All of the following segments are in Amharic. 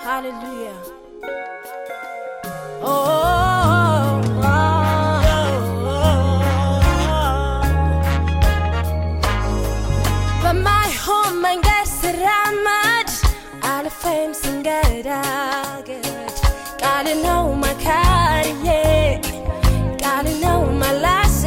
Hallelujah. Oh, oh, oh, በማይሆን መንገድ ስራመድ አልፌም ስንገዳገድ ቃል ነው መካሪዬ ቃል ነው መላሴ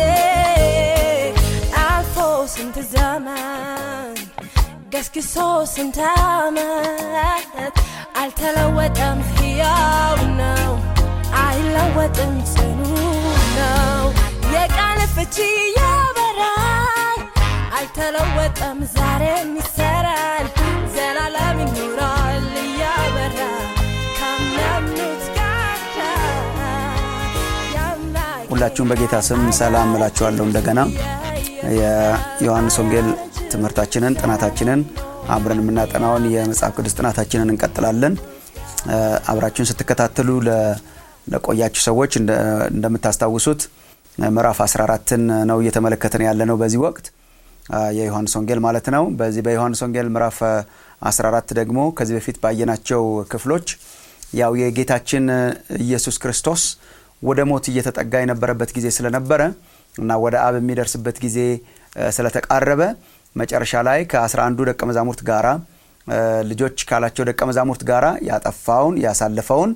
አልፎ ስንት ዘመን ገስግሶ ስንት ዓመት አልተለወጠም፣ ሕያው ነው፣ አይለወጥም፣ ጽኑ ነው። የቃል ፍቺ ያበራል፣ አልተለወጠም፣ ዛሬም ይሰራል፣ ዘላለም ይኖራል እያበራ ካመኑት ጋር ያምናል። ሁላችሁም በጌታ ስም ሰላም እላችኋለሁ። እንደገና የዮሐንስ ወንጌል ትምህርታችንን ጥናታችንን አብረን የምናጠናውን የመጽሐፍ ቅዱስ ጥናታችንን እንቀጥላለን። አብራችሁን ስትከታተሉ ለ- ለቆያችሁ ሰዎች እንደ- እንደምታስታውሱት ምዕራፍ 14ን ነው እየተመለከትን ያለ ነው በዚህ ወቅት የዮሐንስ ወንጌል ማለት ነው። በዚህ በዮሐንስ ወንጌል ምዕራፍ 14 ደግሞ ከዚህ በፊት ባየናቸው ክፍሎች ያው የጌታችን ኢየሱስ ክርስቶስ ወደ ሞት እየተጠጋ የነበረበት ጊዜ ስለነበረ እና ወደ አብ የሚደርስበት ጊዜ እ፣ ስለተቃረበ መጨረሻ ላይ ከአስራ አንዱ ደቀ መዛሙርት ጋራ እ፣ ልጆች ካላቸው ደቀ መዛሙርት ጋራ ያጠፋውን ያሳለፈውን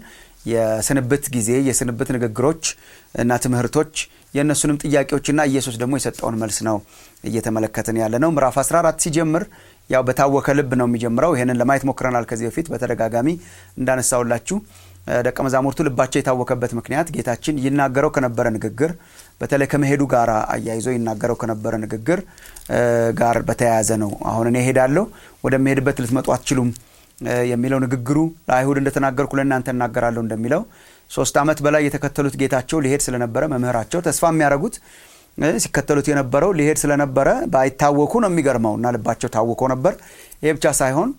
የስንብት ጊዜ የስንብት ንግግሮች እና ትምህርቶች የእነሱንም ጥያቄዎችና ኢየሱስ ደግሞ የሰጠውን መልስ ነው እየተመለከትን ያለ ነው። ምዕራፍ 14 ሲጀምር ያው በታወከ ልብ ነው የሚጀምረው። ይህንን ለማየት ሞክረናል ከዚህ በፊት በተደጋጋሚ እንዳነሳውላችሁ እ፣ ደቀ መዛሙርቱ ልባቸው የታወከበት ምክንያት ጌታችን ይናገረው ከነበረ ንግግር በተለይ ከመሄዱ ጋር አያይዞ ይናገረው ከነበረ ንግግር እ፣ ጋር በተያያዘ ነው። አሁን እኔ እሄዳለሁ ወደሚሄድበት ልትመጡ አትችሉም እ፣ የሚለው ንግግሩ ለአይሁድ እንደተናገርኩ ለእናንተ እናገራለሁ እንደሚለው ሶስት ዓመት በላይ የተከተሉት ጌታቸው ሊሄድ ስለነበረ መምህራቸው ተስፋ የሚያደርጉት እ፣ ሲከተሉት የነበረው ሊሄድ ስለነበረ ባይታወኩ ነው የሚገርመው እና ልባቸው ታውኮ ነበር። ይሄ ብቻ ሳይሆን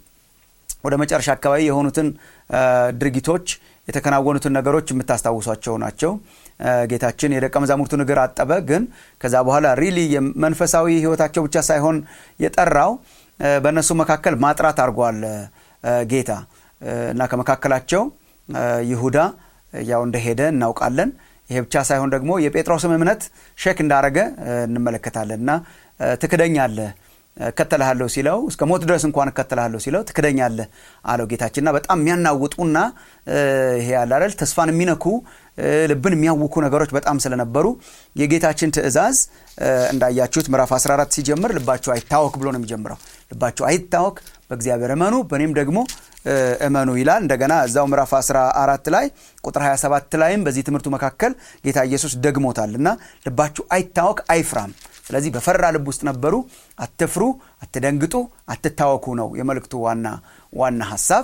ወደ መጨረሻ አካባቢ የሆኑትን እ፣ ድርጊቶች የተከናወኑትን ነገሮች የምታስታውሷቸው ናቸው። እ፣ ጌታችን የደቀ መዛሙርቱን እግር አጠበ። ግን ከዛ በኋላ ሪሊ የመንፈሳዊ ሕይወታቸው ብቻ ሳይሆን የጠራው እ፣ በእነሱ መካከል ማጥራት አድርጓል እ፣ ጌታ እ፣ እና ከመካከላቸው እ፣ ይሁዳ ያው እንደሄደ እናውቃለን። ይሄ ብቻ ሳይሆን ደግሞ የጴጥሮስም እምነት ሼክ እንዳረገ እ፣ እንመለከታለን እና እ፣ ትክደኛለህ እከተልሃለሁ ሲለው እስከ ሞት ድረስ እንኳን እከተልሃለሁ ሲለው ትክደኛለህ አለው ጌታችንና በጣም የሚያናውጡና እ፣ ይሄ ያለ አይደል ተስፋን የሚነኩ እ፣ ልብን የሚያውኩ ነገሮች በጣም ስለነበሩ የጌታችን ትእዛዝ እ፣ እንዳያችሁት ምዕራፍ 14 ሲጀምር ልባቸው አይታወክ ብሎ ነው የሚጀምረው። ልባቸው አይታወክ፣ በእግዚአብሔር እመኑ፣ በእኔም ደግሞ እ፣ እመኑ ይላል። እንደገና እዛው ምዕራፍ 14 ላይ ቁጥር 27 ላይም በዚህ ትምህርቱ መካከል ጌታ ኢየሱስ ደግሞታል እና ልባችሁ አይታወክ አይፍራም። ስለዚህ በፈራ ልብ ውስጥ ነበሩ። አትፍሩ፣ አትደንግጡ፣ አትታወኩ ነው የመልእክቱ ዋና ዋና ሀሳብ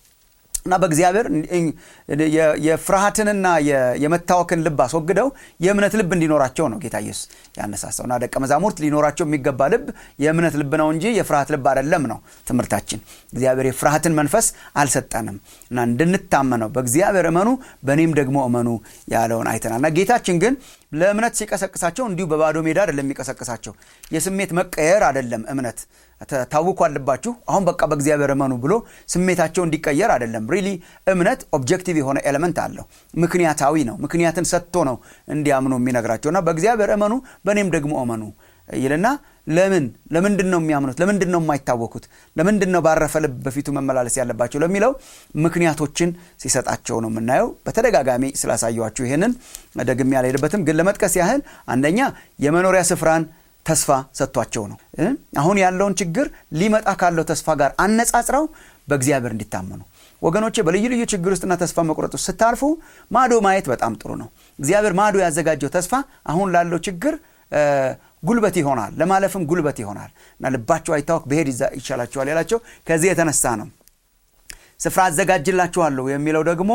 እና በእግዚአብሔር የ- የፍርሃትንና የ- የመታወክን ልብ አስወግደው የእምነት ልብ እንዲኖራቸው ነው ጌታ ኢየሱስ ያነሳሳው እና ደቀ መዛሙርት ሊኖራቸው የሚገባ ልብ የእምነት ልብ ነው እንጂ የፍርሃት ልብ አይደለም ነው ትምህርታችን። እግዚአብሔር የፍርሃትን መንፈስ አልሰጠንም እና እንድንታመነው በእግዚአብሔር እመኑ፣ በእኔም ደግሞ እመኑ ያለውን አይተናል እና ጌታችን ግን ለእምነት ሲቀሰቅሳቸው እንዲሁ በባዶ ሜዳ አይደለም የሚቀሰቅሳቸው። የስሜት መቀየር አይደለም እምነት ተ- ታውኳል ልባችሁ አሁን በቃ በእግዚአብሔር እመኑ ብሎ ስሜታቸው እንዲቀየር አይደለም። ሪሊ እምነት ኦብጀክቲቭ የሆነ ኤሌመንት አለው። ምክንያታዊ ነው። ምክንያትን ሰጥቶ ነው እንዲያምኑ የሚነግራቸው እና በእግዚአብሔር እመኑ በእኔም ደግሞ እመኑ ይልና ለምን ለምንድን ነው የሚያምኑት? ለምንድን ነው የማይታወኩት? ለምንድን ነው ባረፈ ልብ በፊቱ መመላለስ ያለባቸው ለሚለው ምክንያቶችን ሲሰጣቸው ነው የምናየው። በተደጋጋሚ ስላሳየኋችሁ ይህንን ደግሜ አልሄድበትም፣ ግን ለመጥቀስ ያህል አንደኛ የመኖሪያ ስፍራን ተስፋ ሰጥቷቸው ነው እ? አሁን ያለውን ችግር ሊመጣ ካለው ተስፋ ጋር አነጻጽረው በእግዚአብሔር እንዲታመኑ ወገኖቼ በልዩ ልዩ ችግር ውስጥና ተስፋ መቁረጥ ውስጥ ስታልፉ ማዶ ማየት በጣም ጥሩ ነው። እግዚአብሔር ማዶ ያዘጋጀው ተስፋ አሁን ላለው ችግር እ፣ ጉልበት ይሆናል፣ ለማለፍም ጉልበት ይሆናል እና ልባቸው አይታወክ ብሄድ ይዛ- ይሻላቸዋል ያላቸው ከዚህ የተነሳ ነው። ስፍራ አዘጋጅላችኋለሁ የሚለው ደግሞ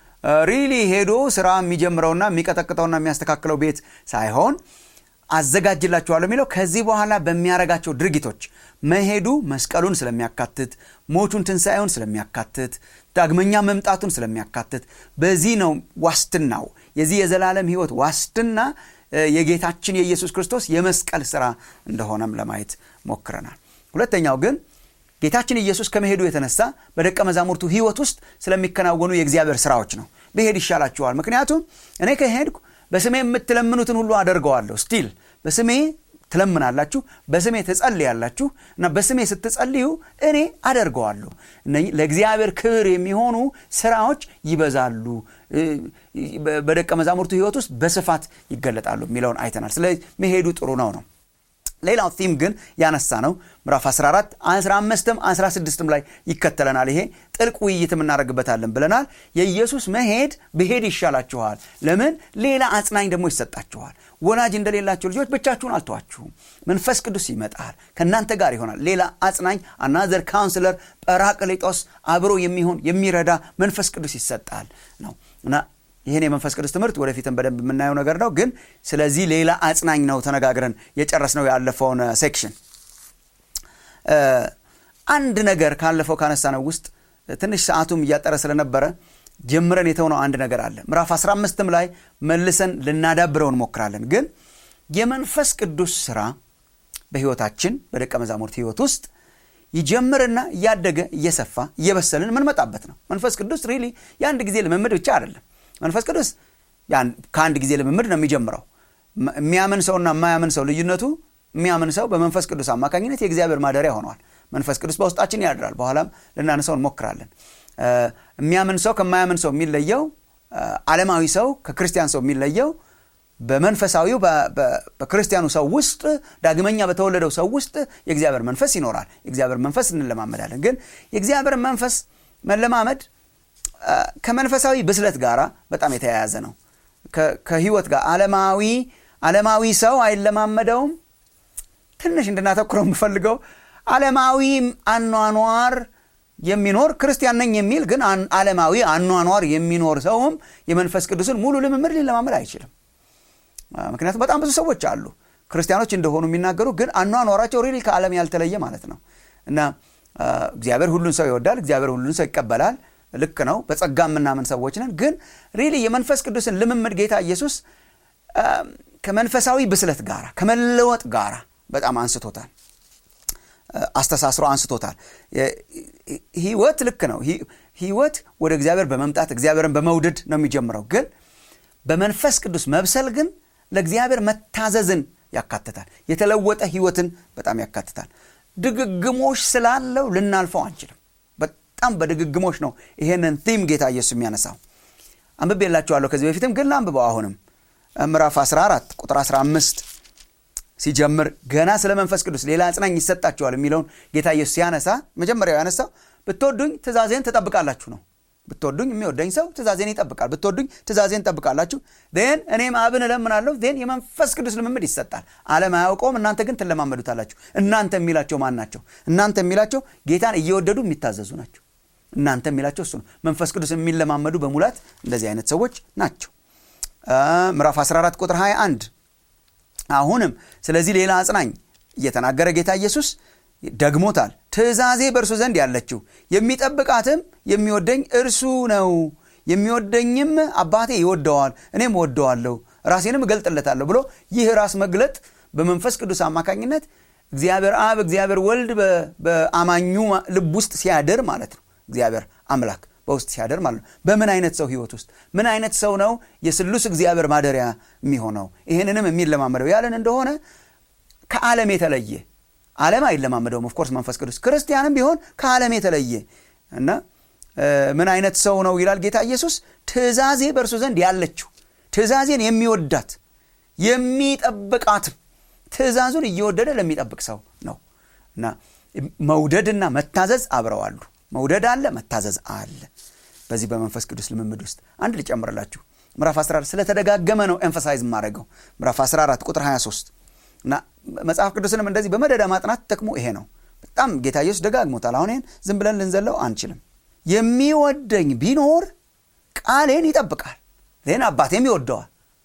ሪሊ ሄዶ ስራ የሚጀምረውና የሚቀጠቅጠውና የሚያስተካክለው ቤት ሳይሆን አዘጋጅላችኋለሁ የሚለው ከዚህ በኋላ በሚያረጋቸው ድርጊቶች መሄዱ መስቀሉን ስለሚያካትት ሞቱን ትንሣኤውን ስለሚያካትት ዳግመኛ መምጣቱን ስለሚያካትት በዚህ ነው ዋስትናው የዚህ የዘላለም ህይወት ዋስትና እ፣ የጌታችን የኢየሱስ ክርስቶስ የመስቀል ስራ እንደሆነም ለማየት ሞክረናል። ሁለተኛው ግን ጌታችን ኢየሱስ ከመሄዱ የተነሳ በደቀ መዛሙርቱ ህይወት ውስጥ ስለሚከናወኑ የእግዚአብሔር ስራዎች ነው ብሄድ ይሻላችኋል ምክንያቱም እኔ ከሄድኩ በስሜ የምትለምኑትን ሁሉ አደርገዋለሁ ስቲል በስሜ ትለምናላችሁ በስሜ ትጸልያላችሁ እና በስሜ ስትጸልዩ እኔ አደርገዋለሁ ለእግዚአብሔር ክብር የሚሆኑ ስራዎች ይበዛሉ በደቀ መዛሙርቱ ህይወት ውስጥ በስፋት ይገለጣሉ የሚለውን አይተናል ስለዚህ መሄዱ ጥሩ ነው ነው ሌላው ቲም ግን ያነሳ ነው ምዕራፍ 14 15ም 16ም ላይ ይከተለናል ይሄ ጥልቅ ውይይት እናደርግበታለን ብለናል የኢየሱስ መሄድ ብሄድ ይሻላችኋል ለምን ሌላ አጽናኝ ደግሞ ይሰጣችኋል ወላጅ እንደሌላቸው ልጆች ብቻችሁን አልተዋችሁም መንፈስ ቅዱስ ይመጣል ከእናንተ ጋር ይሆናል ሌላ አጽናኝ አናዘር ካውንስለር ጰራቅሊጦስ አብሮ የሚሆን የሚረዳ መንፈስ ቅዱስ ይሰጣል ነው እና ይህን የመንፈስ ቅዱስ ትምህርት ወደፊትም በደንብ የምናየው ነገር ነው ግን ስለዚህ ሌላ አጽናኝ ነው ተነጋግረን የጨረስ ነው ያለፈውን ሴክሽን አንድ ነገር ካለፈው ካነሳ ነው ውስጥ ትንሽ ሰዓቱም እያጠረ ስለነበረ ጀምረን የተውነው አንድ ነገር አለ ምዕራፍ 15ም ላይ መልሰን ልናዳብረው እንሞክራለን ግን የመንፈስ ቅዱስ ስራ በህይወታችን በደቀ መዛሙርት ህይወት ውስጥ ይጀምርና እያደገ እየሰፋ እየበሰልን ምንመጣበት ነው መንፈስ ቅዱስ ሪሊ የአንድ ጊዜ ልምምድ ብቻ አይደለም መንፈስ ቅዱስ ከአንድ ጊዜ ልምምድ ነው የሚጀምረው የሚያምን ሰውና የማያምን ሰው ልዩነቱ የሚያምን ሰው በመንፈስ ቅዱስ አማካኝነት የእግዚአብሔር ማደሪያ ሆነዋል መንፈስ ቅዱስ በውስጣችን ያድራል በኋላም ልናነሰው እንሞክራለን የሚያምን ሰው ከማያምን ሰው የሚለየው አለማዊ ሰው ከክርስቲያን ሰው የሚለየው በመንፈሳዊው በክርስቲያኑ ሰው ውስጥ ዳግመኛ በተወለደው ሰው ውስጥ የእግዚአብሔር መንፈስ ይኖራል የእግዚአብሔር መንፈስ እንለማመዳለን ግን የእግዚአብሔር መንፈስ መለማመድ ከመንፈሳዊ ብስለት ጋር በጣም የተያያዘ ነው ከህይወት ጋር አለማዊ አለማዊ ሰው አይለማመደውም ትንሽ እንድናተኩረው የምፈልገው አለማዊ አኗኗር የሚኖር ክርስቲያን ነኝ የሚል ግን አለማዊ አኗኗር የሚኖር ሰውም የመንፈስ ቅዱስን ሙሉ ልምምድ ሊለማመድ አይችልም ምክንያቱም በጣም ብዙ ሰዎች አሉ ክርስቲያኖች እንደሆኑ የሚናገሩ ግን አኗኗራቸው ሪሊ ከዓለም ያልተለየ ማለት ነው እና እግዚአብሔር ሁሉን ሰው ይወዳል እግዚአብሔር ሁሉን ሰው ይቀበላል ልክ ነው በጸጋ የምናምን ሰዎች ነን ግን ሪሊ የመንፈስ ቅዱስን ልምምድ ጌታ ኢየሱስ ከመንፈሳዊ ብስለት ጋር ከመለወጥ ጋር በጣም አንስቶታል አስተሳስሮ አንስቶታል ህይወት ልክ ነው ህይወት ወደ እግዚአብሔር በመምጣት እግዚአብሔርን በመውደድ ነው የሚጀምረው ግን በመንፈስ ቅዱስ መብሰል ግን ለእግዚአብሔር መታዘዝን ያካትታል የተለወጠ ህይወትን በጣም ያካትታል ድግግሞሽ ስላለው ልናልፈው አንችልም በጣም በድግግሞሽ ነው ይሄንን ቲም ጌታ ኢየሱስ የሚያነሳው አንብቤ የላችኋለሁ ከዚህ በፊትም ግን ላንብበው አሁንም ምዕራፍ 14 ቁጥር 15 ሲጀምር ገና ስለ መንፈስ ቅዱስ ሌላ አጽናኝ ይሰጣችኋል የሚለውን ጌታ ኢየሱስ ሲያነሳ መጀመሪያው ያነሳው ብትወዱኝ ትእዛዜን ትጠብቃላችሁ ነው ብትወዱኝ የሚወደኝ ሰው ትእዛዜን ይጠብቃል ብትወዱኝ ትእዛዜን ጠብቃላችሁ ን እኔም አብን እለምናለሁ ን የመንፈስ ቅዱስ ልምምድ ይሰጣል አለም አያውቀውም እናንተ ግን ትለማመዱታላችሁ እናንተ የሚላቸው ማን ናቸው እናንተ የሚላቸው ጌታን እየወደዱ የሚታዘዙ ናቸው እናንተ የሚላቸው እሱ ነው መንፈስ ቅዱስ የሚለማመዱ በሙላት እንደዚህ አይነት ሰዎች ናቸው ምዕራፍ 14 ቁጥር 21 አሁንም ስለዚህ ሌላ አጽናኝ እየተናገረ ጌታ ኢየሱስ ደግሞታል ትእዛዜ በእርሱ ዘንድ ያለችው የሚጠብቃትም የሚወደኝ እርሱ ነው የሚወደኝም አባቴ ይወደዋል እኔም ወደዋለሁ ራሴንም እገልጥለታለሁ ብሎ ይህ ራስ መግለጥ በመንፈስ ቅዱስ አማካኝነት እግዚአብሔር አብ እግዚአብሔር ወልድ በአማኙ ልብ ውስጥ ሲያደር ማለት ነው እግዚአብሔር አምላክ በውስጥ ሲያደር ማለት ነው በምን አይነት ሰው ህይወት ውስጥ ምን አይነት ሰው ነው የስሉስ እግዚአብሔር ማደሪያ የሚሆነው ይህንንም የሚለማመደው ያለን እንደሆነ ከዓለም የተለየ ዓለም አይለማመደውም ኦፍኮርስ መንፈስ ቅዱስ ክርስቲያንም ቢሆን ከዓለም የተለየ እና ምን አይነት ሰው ነው ይላል ጌታ ኢየሱስ ትእዛዜ በእርሱ ዘንድ ያለችው ትእዛዜን የሚወዳት የሚጠብቃትም ትእዛዙን እየወደደ ለሚጠብቅ ሰው ነው እና መውደድና መታዘዝ አብረዋሉ መውደድ አለ መታዘዝ አለ በዚህ በመንፈስ ቅዱስ ልምምድ ውስጥ አንድ ልጨምርላችሁ ምዕራፍ 14 ስለተደጋገመ ነው ኤንፈሳይዝ የማደርገው ምዕራፍ 14 ቁጥር 23 እና መጽሐፍ ቅዱስንም እንደዚህ በመደዳ ማጥናት ጥቅሙ ይሄ ነው በጣም ጌታ ኢየሱስ ደጋግሞታል አሁን ይህን ዝም ብለን ልንዘለው አንችልም የሚወደኝ ቢኖር ቃሌን ይጠብቃል ይህን አባቴም ይወደዋል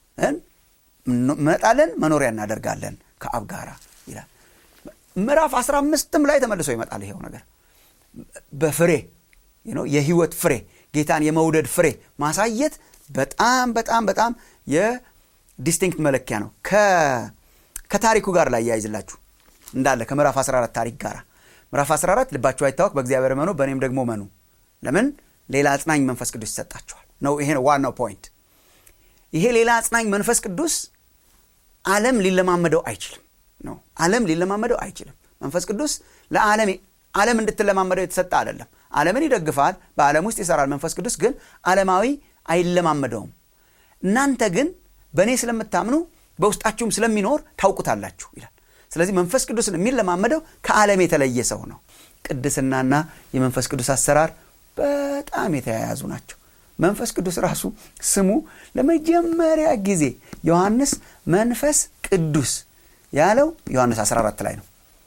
መጣለን መኖሪያ እናደርጋለን ከአብ ጋር ይላል ምዕራፍ 15ም ላይ ተመልሶ ይመጣል ይሄው ነገር በፍሬ የህይወት ፍሬ ጌታን የመውደድ ፍሬ ማሳየት በጣም በጣም በጣም የዲስቲንክት መለኪያ ነው ከታሪኩ ጋር ላይ ያይዝላችሁ እንዳለ ከምዕራፍ 14 ታሪክ ጋር ምዕራፍ 14 ልባችሁ አይታወክ በእግዚአብሔር መኑ በእኔም ደግሞ መኑ ለምን ሌላ አጽናኝ መንፈስ ቅዱስ ይሰጣችኋል ነው ይሄ ነው ዋናው ፖይንት ይሄ ሌላ አጽናኝ መንፈስ ቅዱስ ዓለም ሊለማመደው አይችልም ነው ዓለም ሊለማመደው አይችልም መንፈስ ቅዱስ ለዓለም ዓለም እንድትለማመደው የተሰጠ አይደለም ዓለምን ይደግፋል በዓለም ውስጥ ይሰራል መንፈስ ቅዱስ ግን ዓለማዊ አይለማመደውም እናንተ ግን በእኔ ስለምታምኑ በውስጣችሁም ስለሚኖር ታውቁታላችሁ ይላል ስለዚህ መንፈስ ቅዱስን የሚለማመደው ከዓለም የተለየ ሰው ነው ቅድስናና የመንፈስ ቅዱስ አሰራር በጣም የተያያዙ ናቸው መንፈስ ቅዱስ ራሱ ስሙ ለመጀመሪያ ጊዜ ዮሐንስ መንፈስ ቅዱስ ያለው ዮሐንስ 14 ላይ ነው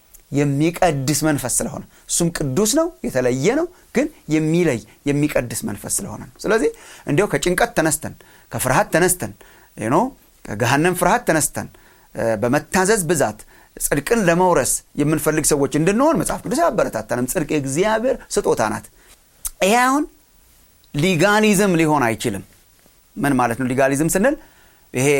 የሚቀድስ መንፈስ ስለሆነ እሱም ቅዱስ ነው የተለየ ነው ግን የሚለይ የሚቀድስ መንፈስ ስለሆነ ነው ስለዚህ እንዲያው ከጭንቀት ተነስተን ከፍርሃት ተነስተን ኖ ከገሃነም ፍርሃት ተነስተን በመታዘዝ ብዛት ጽድቅን ለመውረስ የምንፈልግ ሰዎች እንድንሆን መጽሐፍ ቅዱስ ያበረታተንም ጽድቅ የእግዚአብሔር ስጦታ ናት ይሄ አሁን ሊጋሊዝም ሊሆን አይችልም ምን ማለት ነው ሊጋሊዝም ስንል ይሄ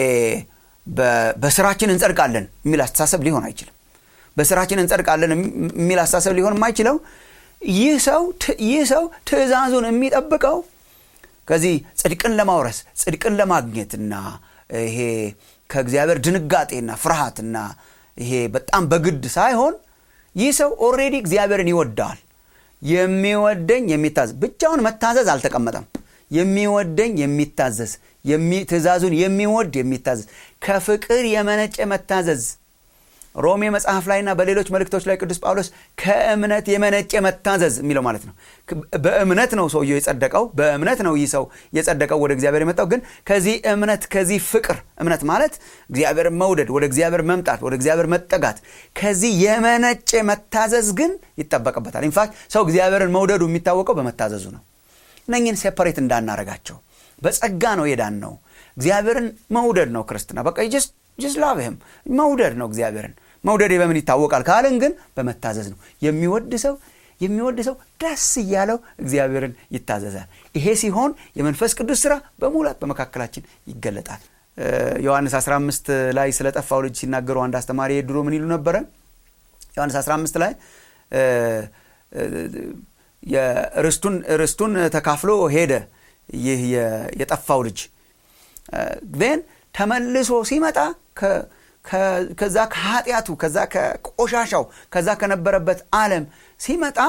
በስራችን እንጸድቃለን የሚል አስተሳሰብ ሊሆን አይችልም በስራችን እንጸድቃለን የሚል አስተሳሰብ ሊሆን የማይችለው ይህ ሰው ይህ ሰው ትእዛዙን የሚጠብቀው ከዚህ ጽድቅን ለማውረስ ጽድቅን ለማግኘትና ይሄ ከእግዚአብሔር ድንጋጤና ፍርሃትና ይሄ በጣም በግድ ሳይሆን ይህ ሰው ኦሬዲ እግዚአብሔርን ይወደዋል የሚወደኝ የሚታዘዝ ብቻውን መታዘዝ አልተቀመጠም የሚወደኝ የሚታዘዝ ትእዛዙን የሚወድ የሚታዘዝ ከፍቅር የመነጨ መታዘዝ ሮሜ መጽሐፍ ላይና በሌሎች መልእክቶች ላይ ቅዱስ ጳውሎስ ከእምነት የመነጨ መታዘዝ የሚለው ማለት ነው በእምነት ነው ሰውየው የጸደቀው በእምነት ነው ይህ ሰው የጸደቀው ወደ እግዚአብሔር የመጣው ግን ከዚህ እምነት ከዚህ ፍቅር እምነት ማለት እግዚአብሔር መውደድ ወደ እግዚአብሔር መምጣት ወደ እግዚአብሔር መጠጋት ከዚህ የመነጨ መታዘዝ ግን ይጠበቅበታል ኢንፋክት ሰው እግዚአብሔርን መውደዱ የሚታወቀው በመታዘዙ ነው እነኝን ሴፐሬት እንዳናረጋቸው በጸጋ ነው የዳን ነው እግዚአብሔርን መውደድ ነው ክርስትና በቃ ጀስት ጅስ ላቭህም መውደድ ነው እግዚአብሔርን መውደድ በምን ይታወቃል ካልን ግን በመታዘዝ ነው የሚወድ ሰው የሚወድ ሰው ደስ እያለው እግዚአብሔርን ይታዘዛል ይሄ ሲሆን የመንፈስ ቅዱስ ስራ በሙላት በመካከላችን ይገለጣል ዮሐንስ 15 ላይ ስለጠፋው ልጅ ሲናገሩ አንድ አስተማሪ ድሮ ምን ይሉ ነበረ ዮሐንስ 15 ላይ ርስቱን ተካፍሎ ሄደ ይህ የጠፋው ልጅ ን ተመልሶ ሲመጣ ከዛ ከኃጢአቱ ከዛ ከቆሻሻው ከዛ ከነበረበት ዓለም ሲመጣ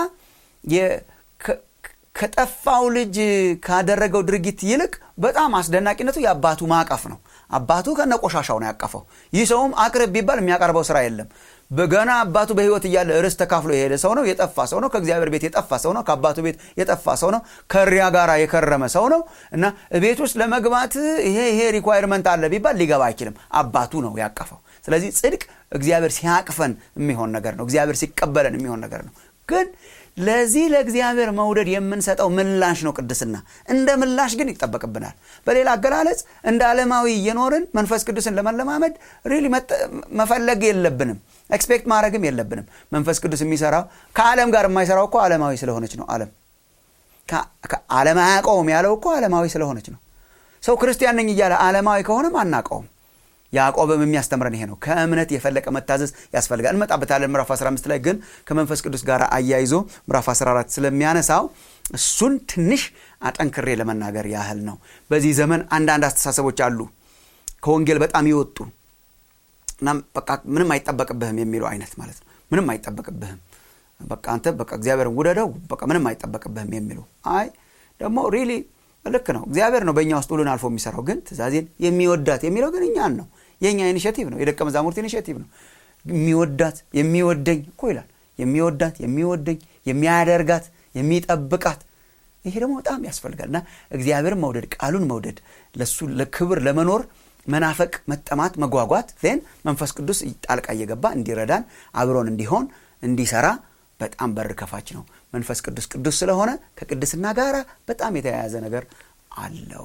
ከጠፋው ልጅ ካደረገው ድርጊት ይልቅ በጣም አስደናቂነቱ የአባቱ ማቀፍ ነው አባቱ ከነ ቆሻሻው ነው ያቀፈው ይህ ሰውም አቅርብ ቢባል የሚያቀርበው ስራ የለም በገና አባቱ በህይወት እያለ ርስ ተካፍሎ የሄደ ሰው ነው የጠፋ ሰው ነው ከእግዚአብሔር ቤት የጠፋ ሰው ነው ከአባቱ ቤት የጠፋ ሰው ነው ከሪያ ጋር የከረመ ሰው ነው እና ቤት ውስጥ ለመግባት ይሄ ይሄ ሪኳይርመንት አለ ቢባል ሊገባ አይችልም አባቱ ነው ያቀፈው ስለዚህ ጽድቅ እግዚአብሔር ሲያቅፈን የሚሆን ነገር ነው እግዚአብሔር ሲቀበለን የሚሆን ነገር ነው ግን ለዚህ ለእግዚአብሔር መውደድ የምንሰጠው ምላሽ ነው ቅድስና እንደ ምላሽ ግን ይጠበቅብናል በሌላ አገላለጽ እንደ ዓለማዊ እየኖርን መንፈስ ቅዱስን ለመለማመድ ሪሊ መፈለግ የለብንም ኤክስፔክት ማድረግም የለብንም መንፈስ ቅዱስ የሚሰራው ከዓለም ጋር የማይሰራው እኮ ዓለማዊ ስለሆነች ነው ዓለም ዓለም አያውቀውም ያለው እኮ ዓለማዊ ስለሆነች ነው ሰው ክርስቲያን ነኝ እያለ ዓለማዊ ከሆነም አናውቀውም ያዕቆብም የሚያስተምረን ይሄ ነው ከእምነት የፈለቀ መታዘዝ ያስፈልጋል እንመጣበታለን ምዕራፍ 15 ላይ ግን ከመንፈስ ቅዱስ ጋር አያይዞ ምዕራፍ 14 ስለሚያነሳው እሱን ትንሽ አጠንክሬ ለመናገር ያህል ነው በዚህ ዘመን አንዳንድ አስተሳሰቦች አሉ ከወንጌል በጣም ይወጡ እና በቃ ምንም አይጠበቅብህም የሚሉ አይነት ማለት ነው ምንም አይጠበቅብህም በቃ አንተ በቃ እግዚአብሔርን ውደደው በቃ ምንም አይጠበቅብህም የሚሉ አይ ደግሞ ሪሊ ልክ ነው እግዚአብሔር ነው በእኛ ውስጥ ሁሉን አልፎ የሚሰራው ግን ትእዛዜን የሚወዳት የሚለው ግን እኛን ነው የእኛ ኢኒሽቲቭ ነው የደቀ መዛሙርት ኢኒሽቲቭ ነው የሚወዳት የሚወደኝ እኮ ይላል የሚወዳት የሚወደኝ የሚያደርጋት የሚጠብቃት ይሄ ደግሞ በጣም ያስፈልጋል እና እግዚአብሔርን መውደድ ቃሉን መውደድ ለሱ ለክብር ለመኖር መናፈቅ መጠማት መጓጓት ን መንፈስ ቅዱስ ጣልቃ እየገባ እንዲረዳን አብሮን እንዲሆን እንዲሰራ በጣም በር ከፋች ነው መንፈስ ቅዱስ ቅዱስ ስለሆነ ከቅድስና ጋር በጣም የተያያዘ ነገር አለው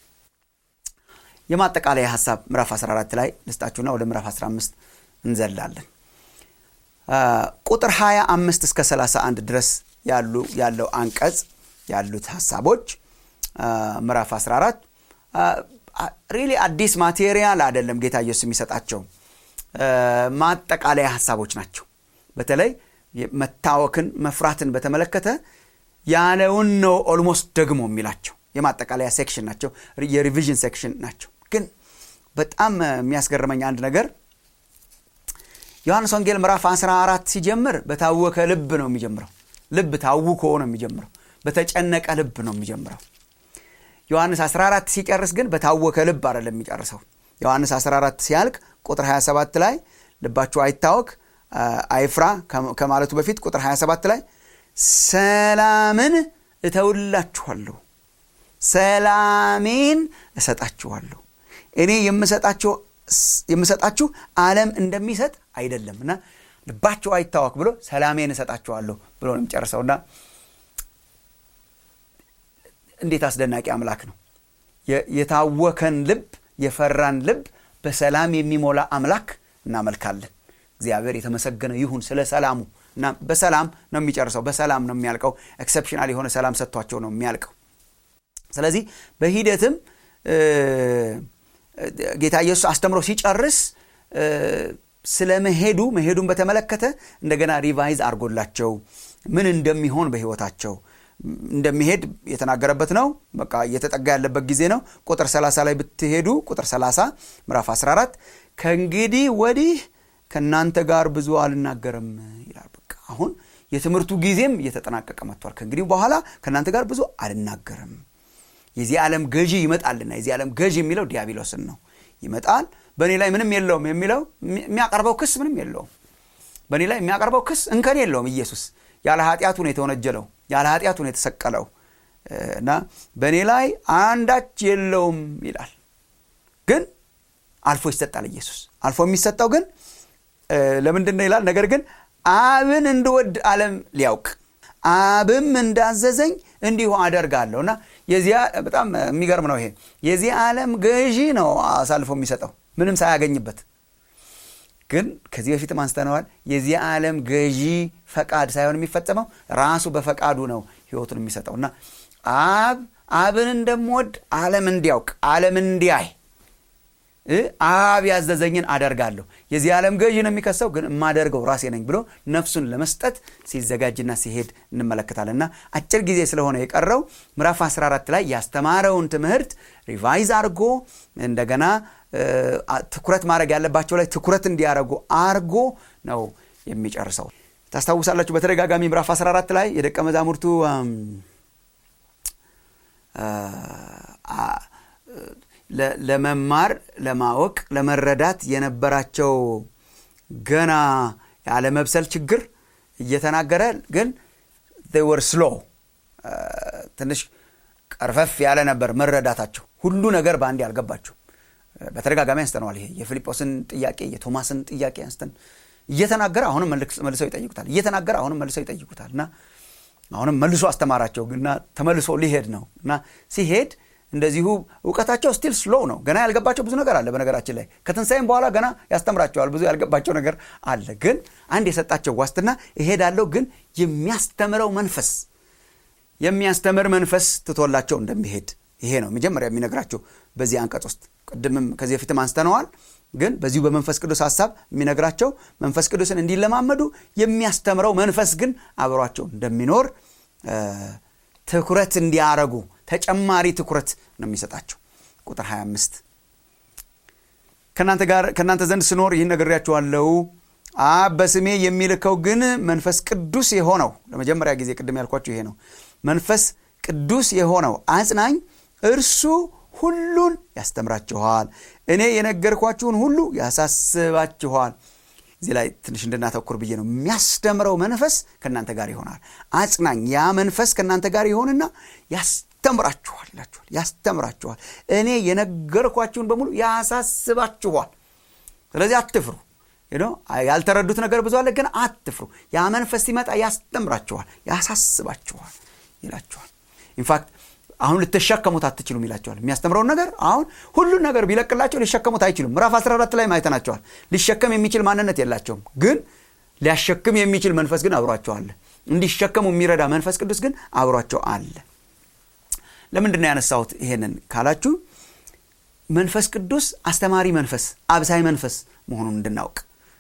የማጠቃለያ ሀሳብ ምዕራፍ 14 ላይ ልስጣችሁና ወደ ምዕራፍ 15 እንዘላለን ቁጥር 25 እስከ 31 ድረስ ያሉ ያለው አንቀጽ ያሉት ሀሳቦች ምዕራፍ 14 ሪሊ አዲስ ማቴሪያል አይደለም ጌታ ኢየሱስ የሚሰጣቸው ማጠቃለያ ሀሳቦች ናቸው በተለይ መታወክን መፍራትን በተመለከተ ያለውን ነው ኦልሞስት ደግሞ የሚላቸው የማጠቃለያ ሴክሽን ናቸው የሪቪዥን ሴክሽን ናቸው ግን በጣም የሚያስገርመኝ አንድ ነገር ዮሐንስ ወንጌል ምዕራፍ 14 ሲጀምር በታወከ ልብ ነው የሚጀምረው ልብ ታውኮ ነው የሚጀምረው በተጨነቀ ልብ ነው የሚጀምረው ዮሐንስ 14 ሲጨርስ ግን በታወከ ልብ አይደለም የሚጨርሰው ዮሐንስ 14 ሲያልቅ ቁጥር 27 ላይ ልባችሁ አይታወክ አይፍራ ከማለቱ በፊት ቁጥር 27 ላይ ሰላምን እተውላችኋለሁ ሰላሜን እሰጣችኋለሁ እኔ የምሰጣችሁ ዓለም እንደሚሰጥ አይደለም እና ልባችሁ አይታወክ ብሎ ሰላሜን እሰጣችኋለሁ ብሎ ነው የሚጨርሰውና እንዴት አስደናቂ አምላክ ነው የታወከን ልብ የፈራን ልብ በሰላም የሚሞላ አምላክ እናመልካለን እግዚአብሔር የተመሰገነ ይሁን ስለ ሰላሙ እና በሰላም ነው የሚጨርሰው በሰላም ነው የሚያልቀው ኤክሰፕሽናል የሆነ ሰላም ሰጥቷቸው ነው የሚያልቀው ስለዚህ በሂደትም ጌታ ኢየሱስ አስተምሮ ሲጨርስ ስለ መሄዱ መሄዱን በተመለከተ እንደገና ሪቫይዝ አድርጎላቸው ምን እንደሚሆን በህይወታቸው እንደሚሄድ የተናገረበት ነው በቃ እየተጠጋ ያለበት ጊዜ ነው ቁጥር 30 ላይ ብትሄዱ ቁጥር 30 ምዕራፍ 14 ከእንግዲህ ወዲህ ከእናንተ ጋር ብዙ አልናገርም ይላል በቃ አሁን የትምህርቱ ጊዜም እየተጠናቀቀ መጥቷል ከእንግዲህ በኋላ ከእናንተ ጋር ብዙ አልናገርም የዚህ ዓለም ገዢ ይመጣልና የዚህ ዓለም ገዢ የሚለው ዲያብሎስን ነው ይመጣል በእኔ ላይ ምንም የለውም የሚለው የሚያቀርበው ክስ ምንም የለውም በእኔ ላይ የሚያቀርበው ክስ እንከን የለውም ኢየሱስ ያለ ኃጢአቱ ነው የተወነጀለው ያለ ኃጢአቱ ነው የተሰቀለው እና በእኔ ላይ አንዳች የለውም ይላል ግን አልፎ ይሰጣል ኢየሱስ አልፎ የሚሰጠው ግን ለምንድን ነው ይላል ነገር ግን አብን እንድወድ ዓለም ሊያውቅ አብም እንዳዘዘኝ እንዲሁ አደርጋለሁ እና የዚያ በጣም የሚገርም ነው ይሄ የዚህ ዓለም ገዢ ነው አሳልፎ የሚሰጠው ምንም ሳያገኝበት ግን ከዚህ በፊትም አንስተነዋል የዚህ ዓለም ገዢ ፈቃድ ሳይሆን የሚፈጸመው ራሱ በፈቃዱ ነው ህይወቱን የሚሰጠው እና አብ አብን እንደምወድ ዓለም እንዲያውቅ ዓለም እንዲያይ አብ ያዘዘኝን አደርጋለሁ የዚህ ዓለም ገዢ ነው የሚከሰው ግን የማደርገው ራሴ ነኝ ብሎ ነፍሱን ለመስጠት ሲዘጋጅና ሲሄድ እንመለከታለን እና አጭር ጊዜ ስለሆነ የቀረው ምዕራፍ 14 ላይ ያስተማረውን ትምህርት ሪቫይዝ አድርጎ እንደገና ትኩረት ማድረግ ያለባቸው ላይ ትኩረት እንዲያደርጉ አርጎ ነው የሚጨርሰው ታስታውሳላችሁ በተደጋጋሚ ምዕራፍ 14 ላይ የደቀ መዛሙርቱ ለመማር ለማወቅ ለመረዳት የነበራቸው ገና ያለመብሰል ችግር እየተናገረ ግን ወር ስሎ ትንሽ ቀርፈፍ ያለ ነበር መረዳታቸው ሁሉ ነገር በአንድ ያልገባቸው በተደጋጋሚ አንስተነዋል ይሄ የፊልጶስን ጥያቄ የቶማስን ጥያቄ አንስተን እየተናገረ አሁንም መልሰው ይጠይቁታል እየተናገረ አሁንም መልሰው ይጠይቁታል እና አሁንም መልሶ አስተማራቸው እና ተመልሶ ሊሄድ ነው እና ሲሄድ እንደዚሁ እውቀታቸው ስቲል ስሎ ነው ገና ያልገባቸው ብዙ ነገር አለ በነገራችን ላይ ከትንሳይም በኋላ ገና ያስተምራቸዋል ብዙ ያልገባቸው ነገር አለ ግን አንድ የሰጣቸው ዋስትና እሄዳለሁ ግን የሚያስተምረው መንፈስ የሚያስተምር መንፈስ ትቶላቸው እንደሚሄድ ይሄ ነው መጀመሪያ የሚነግራቸው በዚህ አንቀጽ ውስጥ ቅድምም ከዚህ በፊትም አንስተነዋል ግን በዚሁ በመንፈስ ቅዱስ ሀሳብ የሚነግራቸው መንፈስ ቅዱስን እንዲለማመዱ የሚያስተምረው መንፈስ ግን አብሯቸው እንደሚኖር ትኩረት እንዲያረጉ ተጨማሪ ትኩረት ነው የሚሰጣቸው ቁጥር 25 ከእናንተ ጋር ከእናንተ ዘንድ ስኖር ይህን ነግሬያችኋለሁ አብ በስሜ የሚልከው ግን መንፈስ ቅዱስ የሆነው ለመጀመሪያ ጊዜ ቅድም ያልኳቸው ይሄ ነው መንፈስ ቅዱስ የሆነው አጽናኝ እርሱ ሁሉን ያስተምራችኋል እኔ የነገርኳችሁን ሁሉ ያሳስባችኋል እዚህ ላይ ትንሽ እንድናተኩር ብዬ ነው የሚያስተምረው መንፈስ ከእናንተ ጋር ይሆናል አጽናኝ ያ መንፈስ ከእናንተ ጋር ይሆንና ያስተምራችኋል ይላችኋል ያስተምራችኋል እኔ የነገርኳችሁን በሙሉ ያሳስባችኋል ስለዚህ አትፍሩ ያልተረዱት ነገር ብዙ አለ ግን አትፍሩ ያ መንፈስ ሲመጣ ያስተምራችኋል ያሳስባችኋል ይላችኋል ኢንፋክት አሁን ልትሸከሙት አትችሉም ይላቸዋል የሚያስተምረውን ነገር አሁን ሁሉን ነገር ቢለቅላቸው ሊሸከሙት አይችሉም ምዕራፍ 14 ላይ ማይተናቸዋል ሊሸከም የሚችል ማንነት የላቸውም ግን ሊያሸክም የሚችል መንፈስ ግን አብሯቸው አለ እንዲሸከሙ የሚረዳ መንፈስ ቅዱስ ግን አብሯቸው አለ ለምንድን ነው ያነሳሁት ይሄንን ካላችሁ መንፈስ ቅዱስ አስተማሪ መንፈስ አብሳይ መንፈስ መሆኑን እንድናውቅ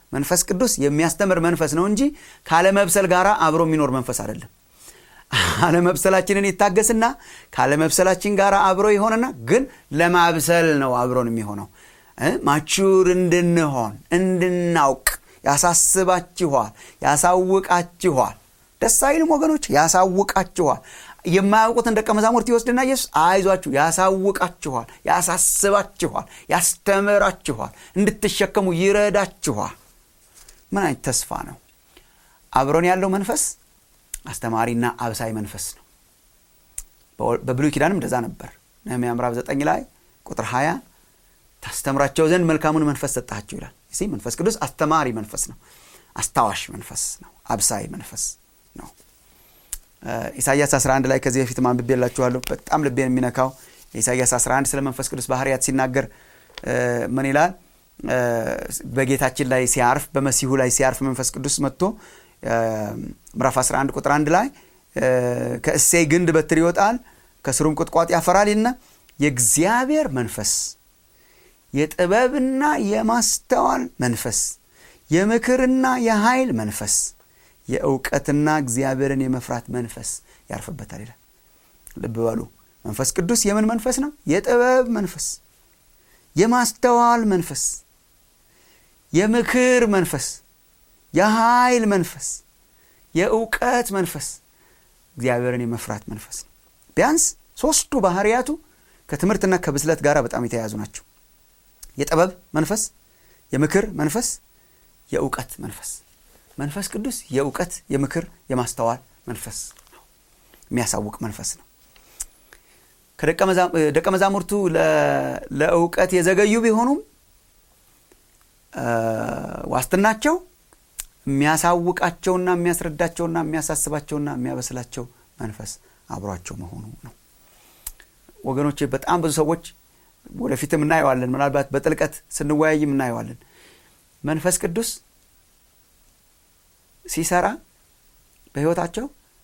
መንፈስ ቅዱስ የሚያስተምር መንፈስ ነው እንጂ ካለመብሰል ጋር አብሮ የሚኖር መንፈስ አይደለም አለመብሰላችንን ይታገስና ካለመብሰላችን ጋር አብሮ ይሆንና ግን ለማብሰል ነው አብሮን የሚሆነው ማቹር እንድንሆን እንድናውቅ ያሳስባችኋል ያሳውቃችኋል ደስ አይልም ወገኖች ያሳውቃችኋል የማያውቁትን ደቀ መዛሙርት ይወስድና ኢየሱስ አይዟችሁ ያሳውቃችኋል ያሳስባችኋል ያስተምራችኋል እንድትሸከሙ ይረዳችኋል ምን አይነት ተስፋ ነው አብሮን ያለው መንፈስ አስተማሪና አብሳይ መንፈስ ነው በብሉይ ኪዳንም እንደዛ ነበር ነህምያ ምዕራፍ 9 ላይ ቁጥር 20 ታስተምራቸው ዘንድ መልካሙን መንፈስ ሰጣችሁ ይላል ሲ መንፈስ ቅዱስ አስተማሪ መንፈስ ነው አስታዋሽ መንፈስ ነው አብሳይ መንፈስ ነው ኢሳያስ 11 ላይ ከዚህ በፊት ማንብቤላችኋለሁ በጣም ልቤን የሚነካው የኢሳያስ 11 ስለ መንፈስ ቅዱስ ባህርያት ሲናገር ምን ይላል በጌታችን ላይ ሲያርፍ በመሲሁ ላይ ሲያርፍ መንፈስ ቅዱስ መጥቶ ምዕራፍ 11 ቁጥር 1 ላይ ከእሴይ ግንድ በትር ይወጣል ከስሩም ቁጥቋጥ ያፈራል ይልና የእግዚአብሔር መንፈስ የጥበብና የማስተዋል መንፈስ የምክርና የኃይል መንፈስ የእውቀትና እግዚአብሔርን የመፍራት መንፈስ ያርፍበታል ይላል ልብ በሉ መንፈስ ቅዱስ የምን መንፈስ ነው የጥበብ መንፈስ የማስተዋል መንፈስ የምክር መንፈስ የኃይል መንፈስ የእውቀት መንፈስ እግዚአብሔርን የመፍራት መንፈስ ነው ቢያንስ ሶስቱ ባህርያቱ ከትምህርትና ከብስለት ጋር በጣም የተያያዙ ናቸው የጥበብ መንፈስ የምክር መንፈስ የእውቀት መንፈስ መንፈስ ቅዱስ የእውቀት የምክር የማስተዋል መንፈስ ነው የሚያሳውቅ መንፈስ ነው ደቀ መዛሙርቱ ለእውቀት የዘገዩ ቢሆኑም ዋስትናቸው የሚያሳውቃቸውና የሚያስረዳቸውና የሚያሳስባቸውና የሚያበስላቸው መንፈስ አብሯቸው መሆኑ ነው ወገኖች በጣም ብዙ ሰዎች ወደፊትም እናየዋለን ምናልባት በጥልቀት ስንወያይም እናየዋለን መንፈስ ቅዱስ ሲሰራ በህይወታቸው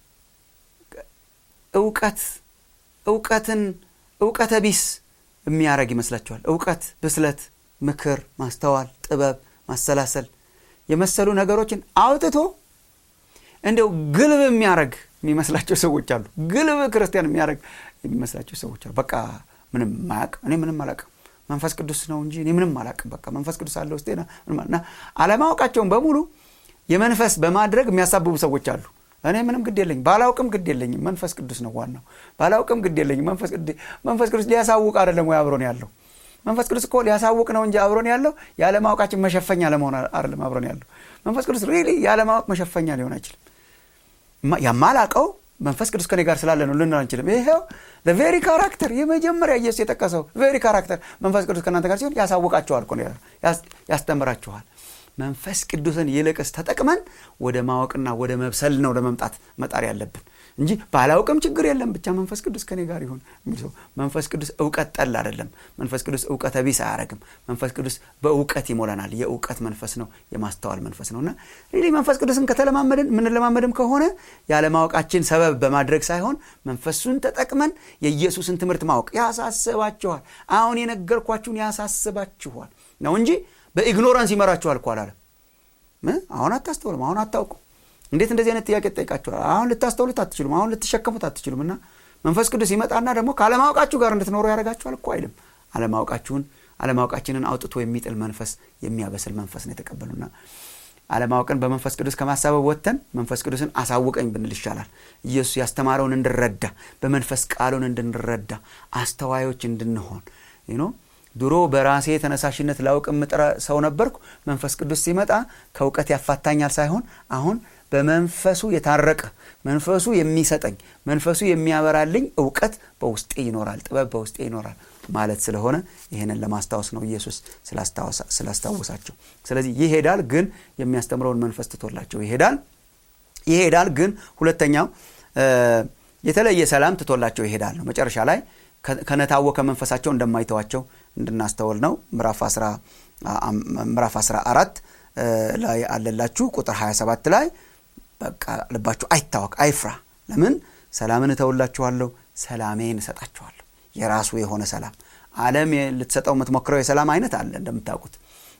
እውቀት እውቀትን እውቀተ ቢስ የሚያደረግ ይመስላቸዋል እውቀት ብስለት ምክር ማስተዋል ጥበብ ማሰላሰል የመሰሉ ነገሮችን አውጥቶ እንዲው ግልብ የሚያደረግ የሚመስላቸው ሰዎች አሉ ግልብ ክርስቲያን የሚያደረግ የሚመስላቸው ሰዎች አሉ በቃ ምንም ማያቅ እኔ ምንም አላቅም መንፈስ ቅዱስ ነው እንጂ እኔ ምንም አላቅም በቃ መንፈስ ቅዱስ አለ ውስጤ እና አለማወቃቸውን በሙሉ የመንፈስ በማድረግ የሚያሳብቡ ሰዎች አሉ እኔ ምንም ግድ የለኝ ባላውቅም ግድ የለኝም መንፈስ ቅዱስ ነው ዋናው ባላውቅም ግድ የለኝም መንፈስ ቅዱስ ሊያሳውቅ አይደለም ወይ አብሮን ያለው መንፈስ ቅዱስ እኮ ሊያሳውቅ ነው እንጂ አብሮን ያለው ያለማወቃችን መሸፈኛ ለመሆን አይደለም አብሮን ያለው መንፈስ ቅዱስ ሪሊ ያለማወቅ መሸፈኛ ሊሆን አይችልም የማላቀው መንፈስ ቅዱስ ከኔ ጋር ስላለ ነው ልንል አንችልም ይሄው ለቬሪ ካራክተር የመጀመሪያ ኢየሱስ የጠቀሰው ቬሪ ካራክተር መንፈስ ቅዱስ ከእናንተ ጋር ሲሆን ያሳውቃችኋል ያስተምራችኋል መንፈስ ቅዱስን ይልቅስ ተጠቅመን ወደ ማወቅና ወደ መብሰል ነው ለመምጣት መጣር ያለብን እንጂ ባላውቅም ችግር የለም ብቻ መንፈስ ቅዱስ ከኔ ጋር ይሁን የሚል ሰው መንፈስ ቅዱስ እውቀት ጠል አይደለም መንፈስ ቅዱስ እውቀተ ቢስ አያደረግም መንፈስ ቅዱስ በእውቀት ይሞላናል የእውቀት መንፈስ ነው የማስተዋል መንፈስ ነው እና ሪሊ መንፈስ ቅዱስን ከተለማመድን የምንለማመድም ከሆነ ያለማወቃችን ሰበብ በማድረግ ሳይሆን መንፈሱን ተጠቅመን የኢየሱስን ትምህርት ማወቅ ያሳስባችኋል አሁን የነገርኳችሁን ያሳስባችኋል ነው እንጂ በኢግኖራንስ ይመራችኋል እኮ አላለም አሁን አታስተውልም አሁን አታውቁም እንዴት እንደዚህ አይነት ጥያቄ ትጠይቃችኋል አሁን ልታስተውሉት አትችሉም አሁን ልትሸከሙት አትችሉም እና መንፈስ ቅዱስ ይመጣና ደግሞ ከአለማወቃችሁ ጋር እንድትኖሩ ያደርጋችኋል እኮ አይልም አለማወቃችሁን አለማወቃችንን አውጥቶ የሚጥል መንፈስ የሚያበስል መንፈስ ነው የተቀበሉና አለማወቅን በመንፈስ ቅዱስ ከማሳበብ ወጥተን መንፈስ ቅዱስን አሳውቀኝ ብንል ይሻላል ኢየሱስ ያስተማረውን እንድረዳ በመንፈስ ቃሉን እንድንረዳ አስተዋዮች እንድንሆን ነው ድሮ በራሴ ተነሳሽነት ላውቅ የምጥረ ሰው ነበርኩ መንፈስ ቅዱስ ሲመጣ ከእውቀት ያፋታኛል ሳይሆን አሁን በመንፈሱ የታረቀ መንፈሱ የሚሰጠኝ መንፈሱ የሚያበራልኝ እውቀት በውስጤ ይኖራል ጥበብ በውስጤ ይኖራል ማለት ስለሆነ ይህንን ለማስታወስ ነው ኢየሱስ ስላስታወሳቸው ስለዚህ ይሄዳል ግን የሚያስተምረውን መንፈስ ትቶላቸው ይሄዳል ይሄዳል ግን ሁለተኛው የተለየ ሰላም ትቶላቸው ይሄዳል ነው መጨረሻ ላይ ከነታወከ መንፈሳቸው እንደማይተዋቸው እንድናስተውል ነው ምዕራፍ 14 ላይ አለላችሁ ቁጥር 27 ላይ በቃ ልባችሁ አይታወቅ አይፍራ ለምን ሰላምን እተውላችኋለሁ ሰላሜን እሰጣችኋለሁ የራሱ የሆነ ሰላም አለም ልትሰጠው የምትሞክረው የሰላም አይነት አለ እንደምታውቁት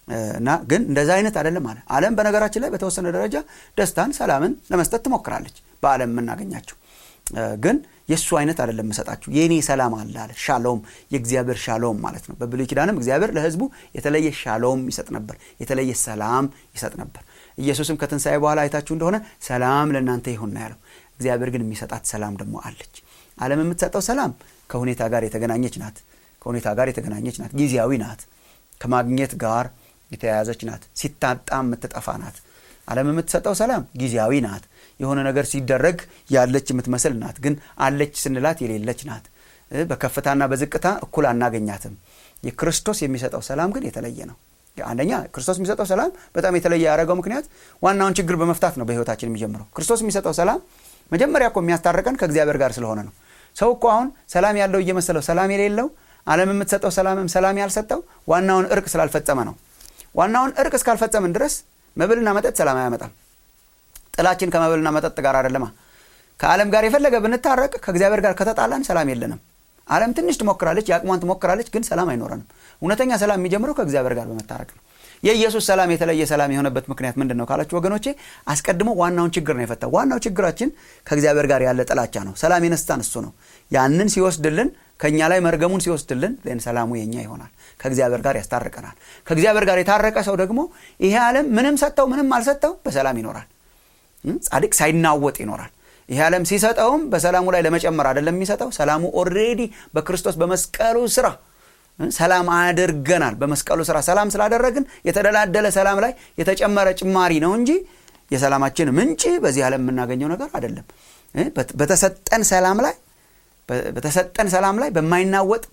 እና ግን እንደዛ አይነት አይደለም አለ አለም በነገራችን ላይ በተወሰነ ደረጃ ደስታን ሰላምን ለመስጠት ትሞክራለች በአለም የምናገኛቸው ግን የእሱ አይነት አይደለም የምሰጣችሁ የእኔ ሰላም አለ አለ ሻሎም የእግዚአብሔር ሻሎም ማለት ነው በብሉይ ኪዳንም እግዚአብሔር ለህዝቡ የተለየ ሻሎም ይሰጥ ነበር የተለየ ሰላም ይሰጥ ነበር ኢየሱስም ከትንሣኤ በኋላ አይታችሁ እንደሆነ ሰላም ለእናንተ ይሁን ያለው እግዚአብሔር ግን የሚሰጣት ሰላም ደግሞ አለች አለም የምትሰጠው ሰላም ከሁኔታ ጋር የተገናኘች ናት ከሁኔታ ጋር የተገናኘች ናት ጊዜያዊ ናት ከማግኘት ጋር የተያያዘች ናት ሲታጣ የምትጠፋ ናት አለም የምትሰጠው ሰላም ጊዜያዊ ናት የሆነ ነገር ሲደረግ ያለች የምትመስል ናት ግን አለች ስንላት የሌለች ናት በከፍታና በዝቅታ እኩል አናገኛትም የክርስቶስ የሚሰጠው ሰላም ግን የተለየ ነው አንደኛ ክርስቶስ የሚሰጠው ሰላም በጣም የተለየ ያደረገው ምክንያት ዋናውን ችግር በመፍታት ነው በህይወታችን የሚጀምረው ክርስቶስ የሚሰጠው ሰላም መጀመሪያ እኮ የሚያስታርቀን ከእግዚአብሔር ጋር ስለሆነ ነው ሰው እኮ አሁን ሰላም ያለው እየመሰለው ሰላም የሌለው አለም የምትሰጠው ሰላምም ሰላም ያልሰጠው ዋናውን እርቅ ስላልፈጸመ ነው ዋናውን እርቅ እስካልፈጸምን ድረስ መብልና መጠጥ ሰላም አያመጣም ጥላችን ከመብልና መጠጥ ጋር አይደለማ ከዓለም ጋር የፈለገ ብንታረቅ ከእግዚአብሔር ጋር ከተጣላን ሰላም የለንም ዓለም ትንሽ ትሞክራለች የአቅሟን ትሞክራለች ግን ሰላም አይኖረንም እውነተኛ ሰላም የሚጀምረው ከእግዚአብሔር ጋር በመታረቅ ነው የኢየሱስ ሰላም የተለየ ሰላም የሆነበት ምክንያት ምንድን ነው ካላችሁ ወገኖቼ አስቀድሞ ዋናውን ችግር ነው የፈታው ዋናው ችግራችን ከእግዚአብሔር ጋር ያለ ጥላቻ ነው ሰላም የነስታን እሱ ነው ያንን ሲወስድልን ከእኛ ላይ መርገሙን ሲወስድልን ን ሰላሙ የኛ ይሆናል ከእግዚአብሔር ጋር ያስታርቀናል ከእግዚአብሔር ጋር የታረቀ ሰው ደግሞ ይሄ ዓለም ምንም ሰጠው ምንም አልሰጠው በሰላም ይኖራል ጻድቅ ሳይናወጥ ይኖራል ይህ ዓለም ሲሰጠውም በሰላሙ ላይ ለመጨመር አይደለም የሚሰጠው ሰላሙ ኦሬዲ በክርስቶስ በመስቀሉ ስራ ሰላም አድርገናል በመስቀሉ ስራ ሰላም ስላደረግን የተደላደለ ሰላም ላይ የተጨመረ ጭማሪ ነው እንጂ የሰላማችን ምንጭ በዚህ ዓለም የምናገኘው ነገር አይደለም በተሰጠን ሰላም ላይ በተሰጠን ሰላም ላይ በማይናወጥ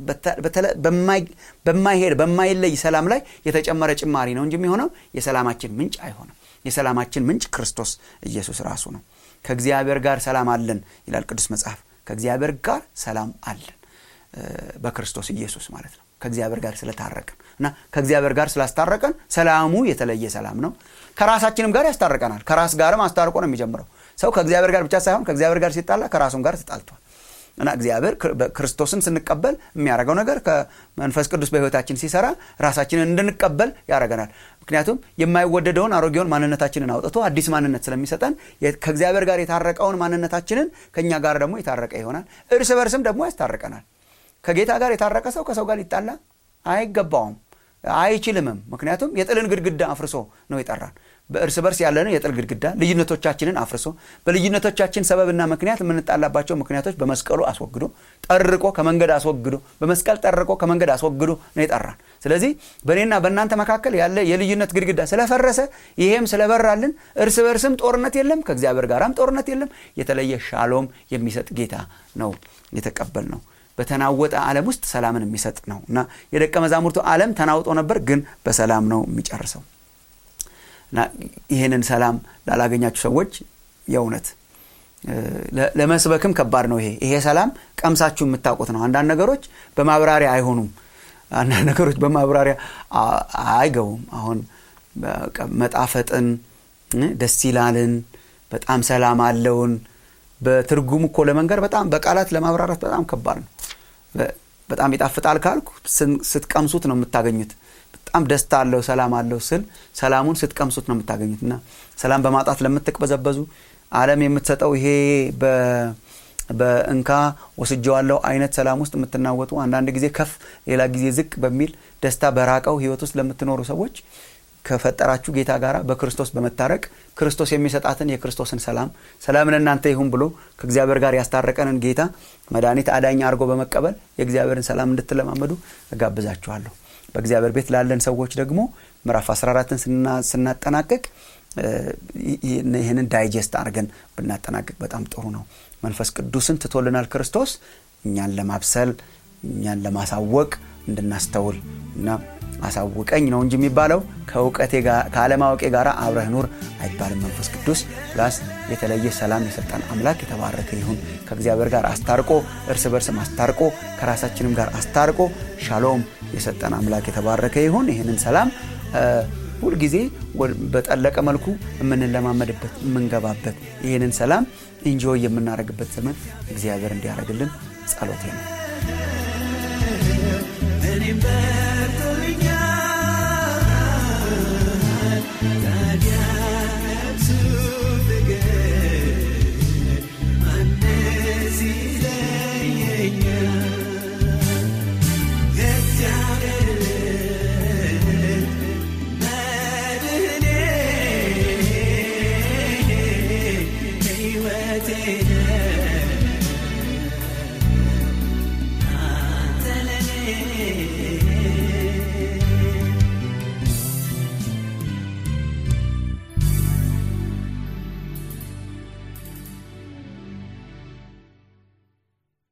በማይሄድ በማይለይ ሰላም ላይ የተጨመረ ጭማሪ ነው እንጂ የሚሆነው የሰላማችን ምንጭ አይሆንም የሰላማችን ምንጭ ክርስቶስ ኢየሱስ ራሱ ነው ከእግዚአብሔር ጋር ሰላም አለን ይላል ቅዱስ መጽሐፍ ከእግዚአብሔር ጋር ሰላም አለን በክርስቶስ ኢየሱስ ማለት ነው ከእግዚአብሔር ጋር ስለታረቀን እና ከእግዚአብሔር ጋር ስላስታረቀን ሰላሙ የተለየ ሰላም ነው ከራሳችንም ጋር ያስታርቀናል ከራስ ጋርም አስታርቆ ነው የሚጀምረው ሰው ከእግዚአብሔር ጋር ብቻ ሳይሆን ከእግዚአብሔር ጋር ሲጣላ ከራሱም ጋር ተጣልቷል እና እግዚአብሔር ክርስቶስን ስንቀበል የሚያደርገው ነገር ከመንፈስ ቅዱስ በህይወታችን ሲሰራ ራሳችንን እንድንቀበል ያደረገናል ምክንያቱም የማይወደደውን አሮጌውን ማንነታችንን አውጥቶ አዲስ ማንነት ስለሚሰጠን ከእግዚአብሔር ጋር የታረቀውን ማንነታችንን ከእኛ ጋር ደግሞ የታረቀ ይሆናል እርስ በርስም ደግሞ ያስታርቀናል ከጌታ ጋር የታረቀ ሰው ከሰው ጋር ሊጣላ አይገባውም አይችልምም ምክንያቱም የጥልን ግድግዳ አፍርሶ ነው የጠራን በእርስ በርስ ያለንን የጥል ግድግዳ ልዩነቶቻችንን አፍርሶ በልዩነቶቻችን ሰበብና ምክንያት የምንጣላባቸው ምክንያቶች በመስቀሉ አስወግዶ ጠርቆ ከመንገድ አስወግዶ በመስቀል ጠርቆ ከመንገድ አስወግዶ ነው የጠራን ስለዚህ በእኔና በእናንተ መካከል ያለ የልዩነት ግድግዳ ስለፈረሰ ይሄም ስለበራልን እርስ በርስም ጦርነት የለም ከእግዚአብሔር ጋራም ጦርነት የለም የተለየ ሻሎም የሚሰጥ ጌታ ነው የተቀበል ነው በተናወጠ ዓለም ውስጥ ሰላምን የሚሰጥ ነው እና የደቀ መዛሙርቱ ዓለም ተናውጦ ነበር ግን በሰላም ነው የሚጨርሰው እና ይህንን ሰላም ላላገኛችሁ ሰዎች የእውነት ለመስበክም ከባድ ነው ይሄ ይሄ ሰላም ቀምሳችሁ የምታውቁት ነው አንዳንድ ነገሮች በማብራሪያ አይሆኑም አንዳንድ ነገሮች በማብራሪያ አይገቡም አሁን መጣፈጥን ደስ ይላልን በጣም ሰላም አለውን በትርጉም እኮ ለመንገር በጣም በቃላት ለማብራራት በጣም ከባድ ነው በጣም ይጣፍጣል ካልኩ ስትቀምሱት ነው የምታገኙት በጣም ደስታ አለው ሰላም አለው ስል ሰላሙን ስትቀምሱት ነው የምታገኙት እና ሰላም በማጣት ለምትቅበዘበዙ አለም የምትሰጠው ይሄ በእንካ ወስጀዋለው አይነት ሰላም ውስጥ የምትናወጡ አንዳንድ ጊዜ ከፍ ሌላ ጊዜ ዝቅ በሚል ደስታ በራቀው ህይወት ውስጥ ለምትኖሩ ሰዎች ከፈጠራችሁ ጌታ ጋር በክርስቶስ በመታረቅ ክርስቶስ የሚሰጣትን የክርስቶስን ሰላም ሰላምን እናንተ ይሁን ብሎ ከእግዚአብሔር ጋር ያስታረቀንን ጌታ መድኃኒት አዳኝ አድርጎ በመቀበል የእግዚአብሔርን ሰላም እንድትለማመዱ እጋብዛችኋለሁ በእግዚአብሔር ቤት ላለን ሰዎች ደግሞ ምዕራፍ 14ን ስናጠናቀቅ ይህንን ዳይጀስት አድርገን ብናጠናቀቅ በጣም ጥሩ ነው መንፈስ ቅዱስን ትቶልናል ክርስቶስ እኛን ለማብሰል እኛን ለማሳወቅ እንድናስተውል እና አሳውቀኝ ነው እንጂ የሚባለው ከእውቀቴ ከአለማወቄ ጋር አብረህ ኑር አይባልም መንፈስ ቅዱስ ፕላስ የተለየ ሰላም የሰጠን አምላክ የተባረከ ይሁን ከእግዚአብሔር ጋር አስታርቆ እርስ በርስም አስታርቆ ከራሳችንም ጋር አስታርቆ ሻሎም የሰጠን አምላክ የተባረከ ይሁን ይህንን ሰላም ሁልጊዜ በጠለቀ መልኩ የምንለማመድበት የምንገባበት ይህንን ሰላም ኢንጆይ የምናደርግበት ዘመን እግዚአብሔር እንዲያደርግልን ጸሎቴ ነው እኔም በርቶልኛል ቤቴ